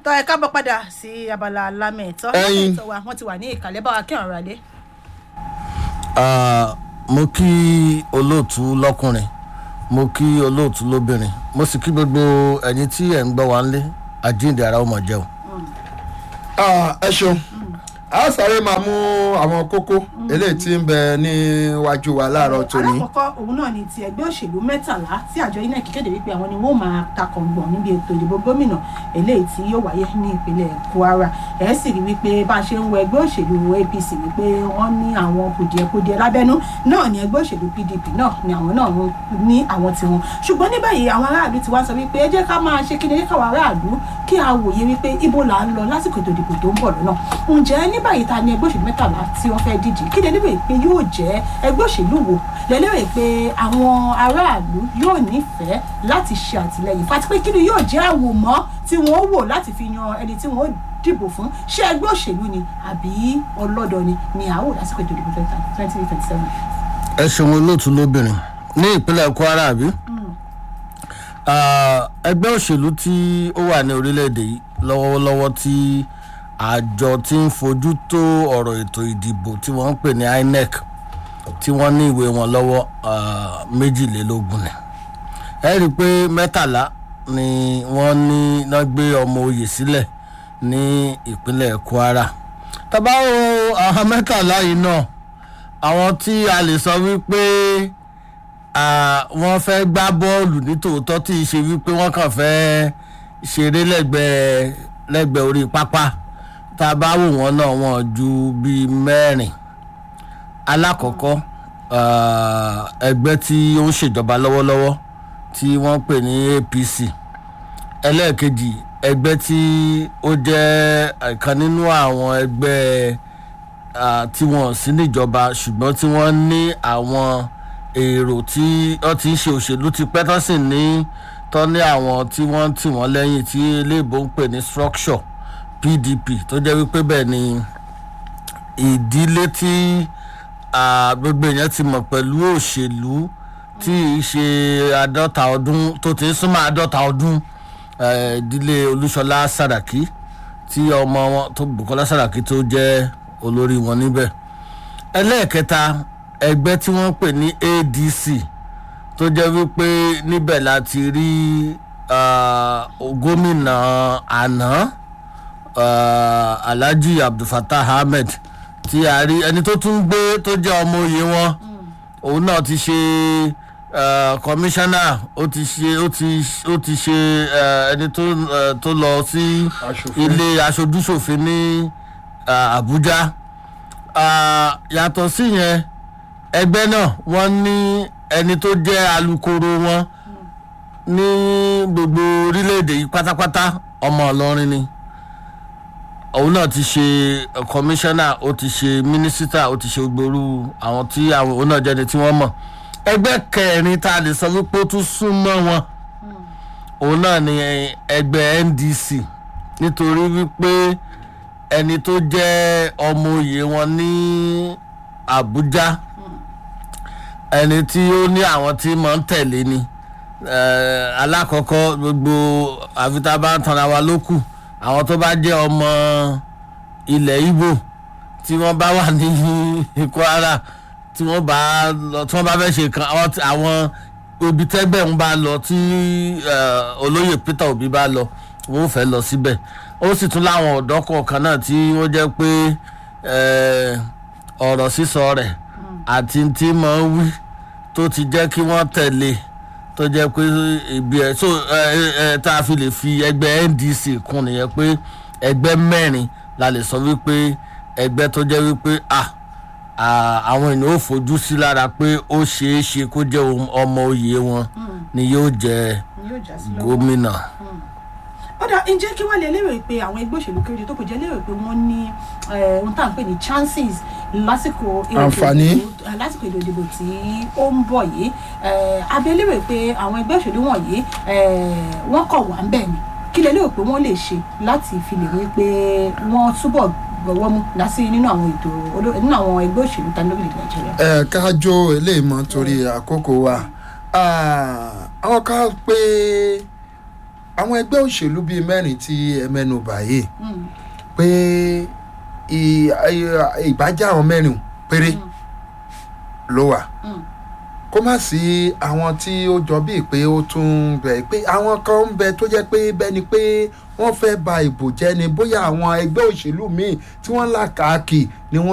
tọ́ ẹ káàbọ̀ padà sí abala lámẹ̀tọ́ Ẹyin. lámẹ̀tọ́ wa wọ́n ti wà ní ìkàlẹ̀ bá wa kí ọ̀rọ̀ adé. Ah, mo kí olóòtú lọ́kùnrin mo kí olóòtú lóbìnrin mo sì kí gbogbo ẹ̀yin tí ẹ̀ ń gbọ́ wa ńlé àjíǹde ara ọmọ jẹun. Ah, ẹ ṣeun a sáré máa mú àwọn kókó eléyìí tí ń bẹ níwájú wa láàárọ̀ tòní. alákọ̀ọ́kọ́ òun náà ni ti ẹgbẹ́ òṣèlú mẹ́tàlá tí àjọ inec kéde wípé àwọn ni wọ́n máa takọ̀ngbọ̀n níbi ètò ìdìbò gómìnà eléyìí tí yóò wáyé ní ìpínlẹ̀ kwara ẹ̀ sì rí wípé bá a ṣe ń wo ẹgbẹ́ òṣèlú apc wípé wọ́n ní àwọn kùdìẹ̀kudiẹ lábẹ́nú náà ni ẹgbẹ́ òṣèlú pdp náà ni àwọn náà ní àwọn tiwọn ṣùgbọ́n ní báyìí àwọn aráàlú ti wá sọ wípé ẹ jẹ́ ká máa ṣe kí ni ẹ jẹ́ káwọn aráàlú kí a wòye wípé ibo là ń lọ lásìkò ètò ìdìbò tó ń bọ̀ lọ́nà ǹjẹ́ ní báyìí ta ni ẹgbẹ́ òṣèlú mẹ́tàlá tí wọ́n fẹ́ díje kí lè lérò pé yóò jẹ́ ẹgbẹ́ òṣèlú wo lè lérò pé àwọn aráàlú yóò nífẹ̀ẹ́ láti ṣe àtìlẹyìn fati pé kí ni yóò jẹ́ àwòmọ́ tí wọ́n wò láti fi yan ẹni tí wọ́n dìbò fún ṣé ẹgbẹ́ òṣèlú ni àbí ọlọ́dọ̀ ni ni àwò lásìkò ètò ìdìbò twenty twenty seven. ẹ ṣeun olóòtú lóbìnrin ní ìpínlẹ̀ kwara àbí. Ah, ẹgbẹ́ òṣèlú tí ó wà ní orílẹ̀-èdè yìí lọ́wọ́lọ́wọ́ tí àjọ tí ń fojú tó ọ̀rọ̀ ètò ìdìbò tí wọ́n ń pè ní inec tí wọ́n ní ìwé wọn lọ́wọ́ ah, méjìlélógún ni ẹ rí i pé mẹ́tàlá ni wọ́n ní náà gbé ọmọ oyè sílẹ̀ ní ìpínlẹ̀ kwara tábà wo àwọn mẹ́tàlá yìí náà àwọn tí a lè sọ wípé ah, wọ́n fẹ́ gbá bọ́ọ̀lù ní tòótọ́ tí ì ṣe wípé wọ́n kàn fẹ́ ṣeré lẹ́gbẹ̀ẹ́ lẹ́gbẹ̀ẹ́ orí pápá tá a bá wò wọ́n náà wọ́n ju bíi mẹ́rin alákọ̀ọ́kọ́ ah, ẹgbẹ́ tí ó ń ṣèjọba lọ́wọ́lọ́wọ́ tí wọ́n pè ní apc ẹlẹ́ẹ̀kejì ẹgbẹ́ tí ó jẹ́ ọ̀kan nínú àwọn ẹgbẹ́ ah, tí wọ́n sí níjọba ṣùgbọ́n tí wọ́n ní àwọn èrò tí wọ́n ti ń ṣe òṣèlú ti pẹ́ tán sì ní tán ní àwọn tí wọ́n tì wọ́n lẹ́yìn tí eléèbó ń pè ní structure pdp tó jẹ́ wípé bẹ́ẹ̀ ni ìdílé tí ah, gbogbo èèyàn ti mọ̀ pẹ̀lú òṣèlú tí í ṣe àádọ́ta ọdún tó ti ń súnmọ́ àádọ́ta ọdún eh, ìdílé olúṣọlá sàràkí tí ọmọ wọn tó bukola sàràkí tó jẹ́ olórí wọn níbẹ̀ ẹlẹ́ẹ̀kẹta ẹgbẹ́ tí wọ́n pè ní adc tó jẹ́ wípé níbẹ̀ la ti rí ah, gómìnà àná ah, alhaji abdulfatah ahmed tí a rí ẹni tó tún gbé tó jẹ́ ọmọ òye wọn òun náà ti ṣe kọmíṣánná ó ti ṣe ó ti ó ti ṣe eh, ẹni tó eh, tó lọ sí Aṣòfin. ilé aṣojúṣòfin ní ah, abuja Ah, yàtọ̀ sí yẹn ẹgbẹ́ náà wọ́n ní ẹni tó jẹ́ alukoro wọn ní gbogbo orílẹ̀-èdè yìí pátápátá ọmọ ọlọ́rin ni òun náà ti ṣe kọmíṣánná ó ti ṣe mínísítà ó ti ṣe gbòòrú àwọn tí àwọn òun náà jẹ́ni tí wọ́n mọ̀ ẹgbẹ́ kẹrin tá a lè sọ wípé ó tún súnmọ́ wọn òun náà ni ẹgbẹ́ ndc nítorí wípé ẹni tó jẹ́ ọmọ òye wọn ní abuja ẹni tí ó ní àwọn tí mọ̀ ń tẹ̀lé ni Eh, alákọ̀ọ́kọ́ gbogbo àfitá ń tanra wa ló kù àwọn tó bá jẹ́ ọmọ ilẹ̀ ibo tí wọ́n bá wà ní kwara tí wọ́n bá lọ tí wọ́n bá fẹ́ ṣe kan àwọn tí- àwọn ibi tẹ́gbẹ̀ ń bá lọ tí eh, olóyè peter obi bá lọ wọ́n fẹ́ lọ síbẹ̀ ó sì tún láwọn ọ̀dọ́ kọ̀ọ̀kan náà tí wọ́n jẹ́ pé eh, ọ̀rọ̀ sísọ rẹ̀ àti tí mọ̀ ń wí tó ti jẹ́ kí wọ́n tẹ̀lé tó jẹ́ pé ibi ẹ̀ so ẹ ẹ tá a fi lè fi ẹgbẹ́ ndc kún nìyẹn pé ẹgbẹ́ mẹ́rin la lè sọ wípé ẹgbẹ́ tó jẹ́ wípé ah ah, àwọn ènìyàn ò fojú sí lára pé ó ṣeé ṣe kó jẹ́ ohun- ọmọ òye wọn ni yóò jẹ yóò já sí lọ́wọ́. gómìnà. ọ̀dà ǹjẹ́ kí wọ́n lè lérò pé àwọn ẹgbẹ́ òṣèlú kéréje tó kù jẹ́ lérò pé wọ́n ní eh, ohun tá à ń pè ní chances lásìkò ètò Àǹfààní. ìdìbò- eh, lásìkò ètò ìdìbò tí ó ń bọ̀ yìí Eh, abẹ́ lérò pé àwọn ẹgbẹ́ òṣèlú wọ̀nyí eh, wọ́n kọ̀ wá ń bẹ̀ ni kí lè lérò pé wọ́n lè ṣe láti fi lè rí pé wọ́n túbọ̀ gbọ́wọ́ mú lásì nínú àwọn ètò oló- nínú àwọn ẹgbẹ́ òṣèlú tani lórílẹ̀ nàìjíríà. ẹ kájọ eléyìí mọ torí àkókò wa Ah, àwọn ká pé àwọn ẹgbẹ́ òṣèlú bíi mẹ́rin tí ẹ mẹ́nu báyìí Mm. pé ì- ì- ìbájá àwọn mẹ́rin péré ló wà Mm. kó má sí àwọn tí ó jọ bíi pé ó tún ń bẹ pé àwọn kan ń bẹ tó jẹ́ pé bẹ́ẹ̀ ni pé wọ́n fẹ́ ba ìbò jẹ́ ni bóyá àwọn ẹgbẹ́ òṣèlú míì tí wọ́n là káàkì ni wọ́n